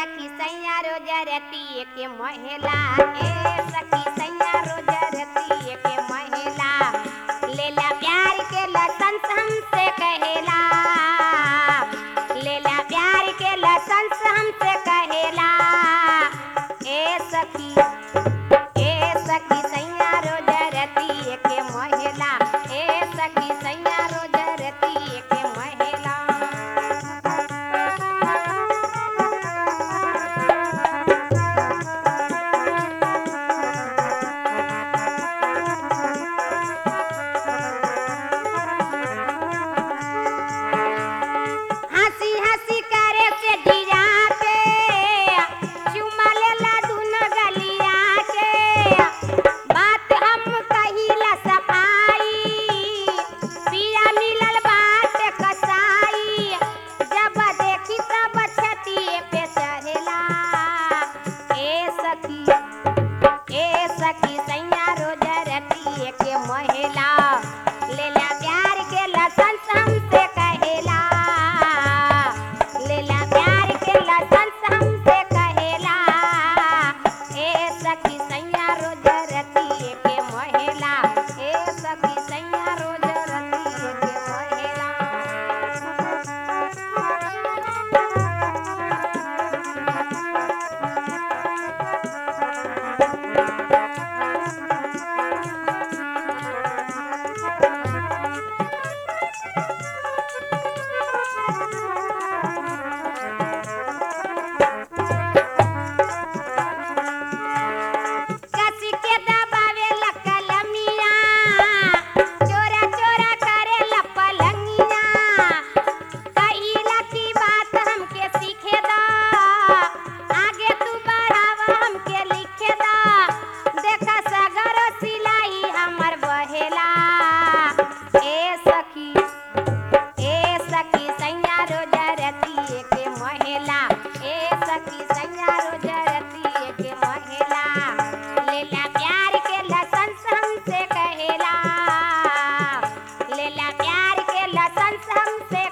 सखी सैया रोज रतिए के महिला ए सखी सैया रोज रतिए के महिला लेला प्यार के लसन हमसे कहेला लेला प्यार के लसन हमसे कहेला ए सखी ए सखी सैया रोज रतिए के महिला ए सखी सैया रोज रतिए के महिला हंसी हंसी करे से डिरा के चुमा लेला दुनो गलिया के बात हम कहिला सफाई पिया मिलल बात कसाई जब देखी तब छतिए पे चढ़ेला ए सखी ए सखी सैया रोज रतिए के महिला लेला प्यार के लसन हमसे कहेला लेला प्यार के लसन हमसे कहेला ए सखी सैया रोज रतिए के महिला ए सखी सैया रोज रतिए के महिला कसी के दबावे लकलमिया चोरा चोरा करे लपलंगिया कहिला की बात हमके सीखे दा आगे तू बढ़ावा हमके लिखे दा देखा सगर सिलाई हमर बहेला ए सखी ए सखी सैया रोज रतिए के महिला ए सखी सैया रोज रतिए के महिला लेला प्यार के लसन हमसे कहेला लेला प्यार के लसन हमसे